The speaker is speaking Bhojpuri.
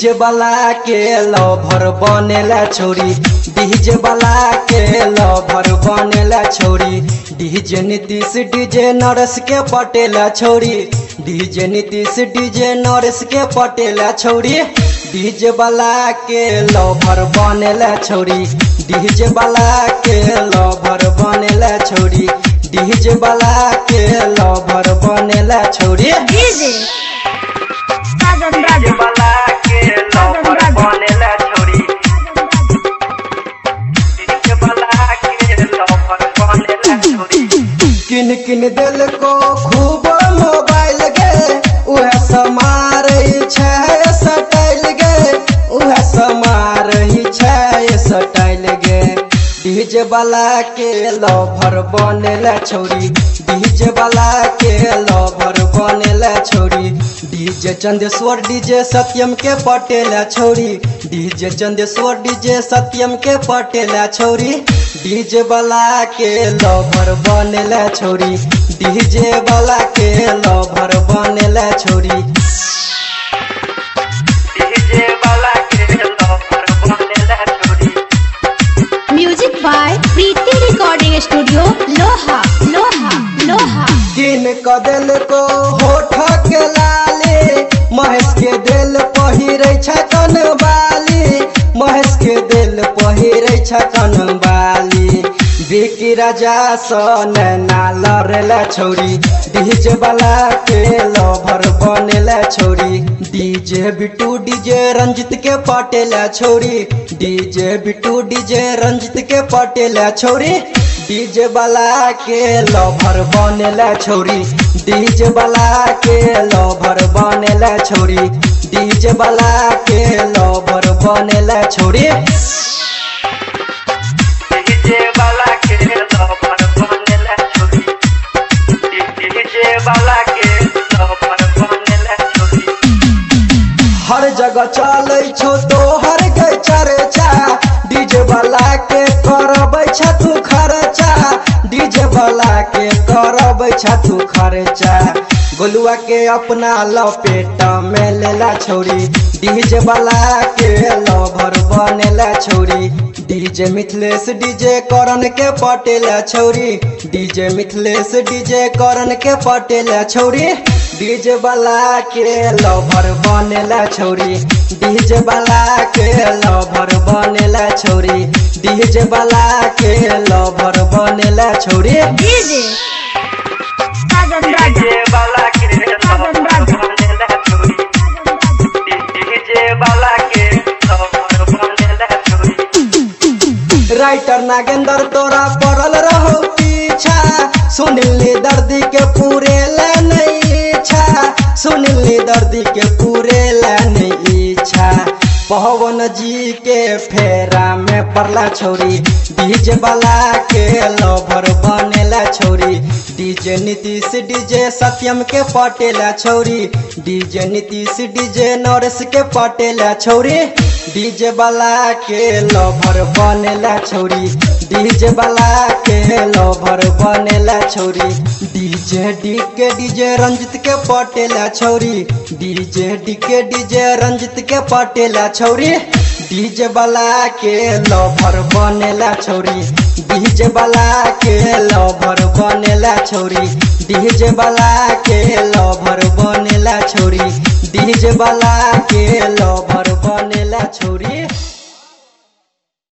डीजे वाला के लवर बनेला छोरी डीजे वाला के लवर बनेला छोरी डीजे नीतीश डीजे नरस के पटेला छोरी डीजे नीतीश डीजे नरस के पटेला छोरी डीजे वाला के लवर बनेला छोरी डीजे वाला के लवर बनेला छोरी डीजे वाला के लवर बनेला छोरी डीजे साजन डीजे राजा वाला के लवर बनेला छोरी डीजे वाला के लवर बनेला छोरी किन किन दिल को खूब मोबाइल गे उहे समार छै सटाइल गे उहे समार छै सटाइल गे डीजे वाला के लवर बनेला छोरी डीजे वाला के लवर बनेला छोरी डीजे चंदेश्वर डीजे सत्यम के पटेला छोरी डीजे चंदेश्वर डीजे सत्यम के पटेला छोरी डीजे वाला के लवर बनेला छोरी डीजे वाला के लवर बनेला छोरी डीजे वाला के लवर बनेला छोरी music by Preeti recording studio लोहा लोहा लोहा किन क दिल को होठ के लाली महेश के दिल पहिरे छकन बाली महेश के दिल पहिरे छकन बाली बिकी राजा सन नालरेला छोरी डीजे वाला के लवर बनेला छोरी डीजे बिटू डीजे रंजित के पटेला छोरी डीजे बिटू डीजे रंजित के पटेला छोरी डीजे वाला के लवर बनेला छोरी डीजे वाला के लवर बनेला छोरी डीजे वाला के लवर बनेला छोरी डीजे वाला के लवर बनेला छोरी डीजे वाला के लवर बनेला छोरी हर जगह चलै छौ तो हर गई चर्चा डीजे वाला के करबै छथु खर्चा डीजे वाला के करबै छथु खर्चा गोलुआ के अपना लपेटा में लेला छोरी डीजे वाला के लवर बनेला छोरी डीजे मिथिलेश डीजे करण के पटेला छोरी डीजे मिथिलेश डीजे करण के पटेला छोरी डीजे वाला के लवर बनेला छोरी डीजे वाला के लवर बनेला छोरी डीजे वाला के लवर बनेला छोरी डीजे साजन राजा डीजे वाला के साजन राजा बनेला छोरी डीजे वाला के लवर बनेला छोरी राइटर नागेंद्र तोरा पड़ल रहो पीछा सुनिली दर्दी के पूरे ला नहीं इच्छा सुनिली दर्दी के पूरे ला नहीं इच्छा पवन जी के फेरा में पड़ला छोरी डीजे वाला के लवर बनेला छोरी डीजे नीतीश डीजे सत्यम के पटेला छोरी डीजे नीतीश डीजे नरेश के पटेला छोरी डीजे वाला के लवर बनेला छोरी डीजे वाला के लवर बनेला छोरी DJ D K DJ Ranjit के पटेला छोरी DJ D K DJ Ranjit के पटेला छोरी डीजे वाला के लवर बनेला छोरी डीजे वाला के लवर बनेला छोरी डीजे वाला के लवर बनेला छोरी डीजे वाला के लवर